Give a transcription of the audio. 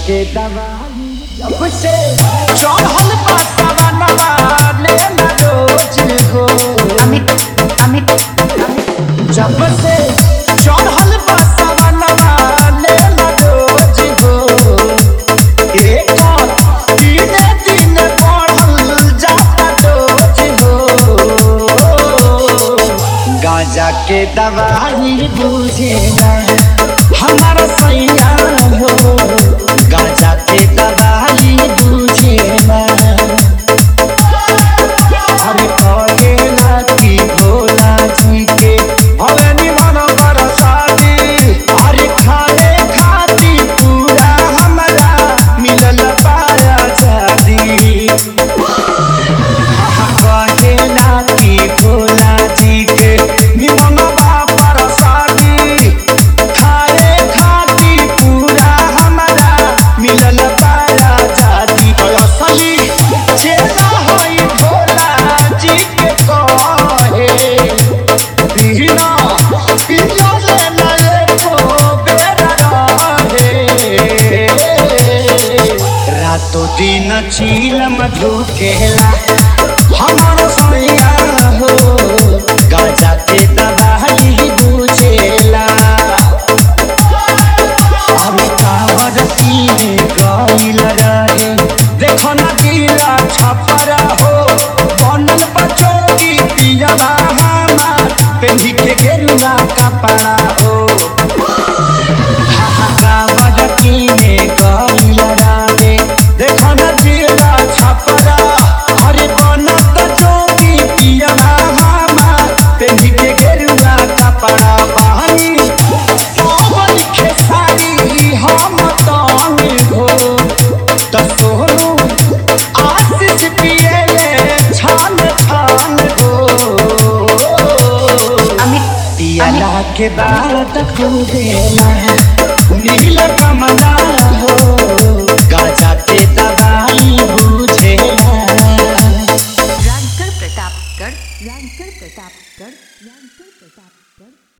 के दवाई जब से चढ़ल पासवा नवा ले ना रोज हो अमित अमित अमित जब से चढ़ल पासवा नवा ले ना रोज हो एक दिने दिने बढ़ल जाता डोज हो गांजा के दवाई बुझे ना हमारा सैया हो गांजा के दवाई बुझे ना अरे कहेला कि भोला जी के हवे निमन बरसाती अरे खाए खाती पूरा हमरा मिलल पाया जादी कहेला कि भोला जी के निमन बरसाती खाए खाती पूरा हमरा मिलल पाया जादी असली चेला होई भोला जी के कहे बिना पिया ले नए को बेरा रहे रातों दिन चीलम धुकेला हमार सैया हो गाजा के दवाई बुझेला अरे कावर पीने गईल रहे देखो न गीला छपरा हो बनल बचोगी पियला हमार पेन्ही के गेरुआ कपड़ा हो कावर पीने गईल रहे देखो न गीला छपरा अरे बनल बचोगी पियला हमार पेन्ही के गेरुआ कपड़ा बहानी सावन खेसारी हम तांग हो त सोनू आशीष पिएले छान छान हो अमित पियला के बाद खुदेला नील कमला